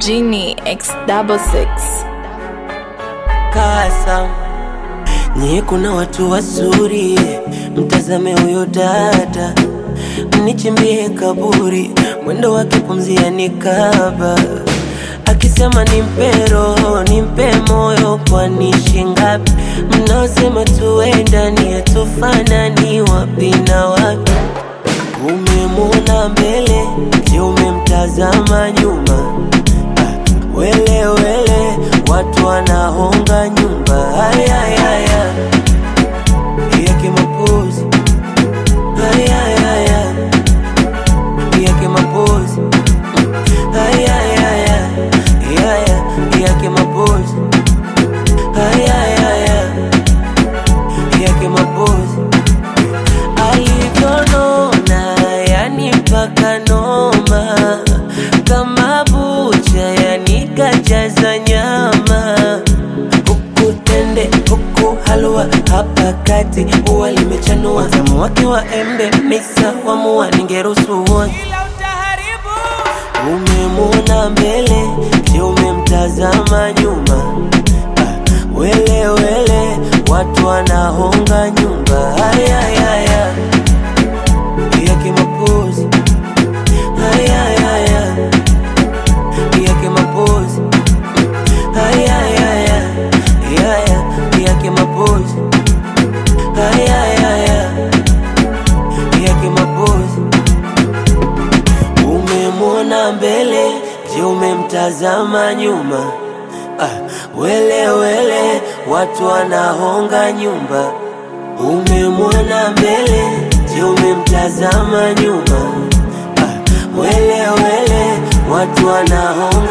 Genie X double six. kasa nye kuna watu wazuri mtazame huyo dada mnichimbie kaburi mwendo wake pumzia nikaba akisema nimpe roho nimpe moyo kwani shingapi mnaosema tuendani hatufanani wapi na wapi umemwona mbele je umemtazama nyuma Ah, wele wele watu wanahonga nyumba hayayaya yake mapozi hayayaya yake mapozi hayayaya yaya yake mapozi hayayaya yake mapozi alivyonona yani mpaka noma kama bucha yani kajaza nyama huku tende huku halua hapa kati ua limechanua tamu wake wa embe misa wamua ningeruhusu uone umemwona mbele je umemtazama nyuma ah, wele wele watu wanahonga nyumba hayayaya yake mapozi hayayaya yake mapozi hayayaya yaya yake mapozi hayayaya yake mapozi umemwona mbele je umemtazama nyuma ah, wele wele watu wanahonga nyumba umemwona mbele je umemtazama nyuma ah, wele wele watu wanahonga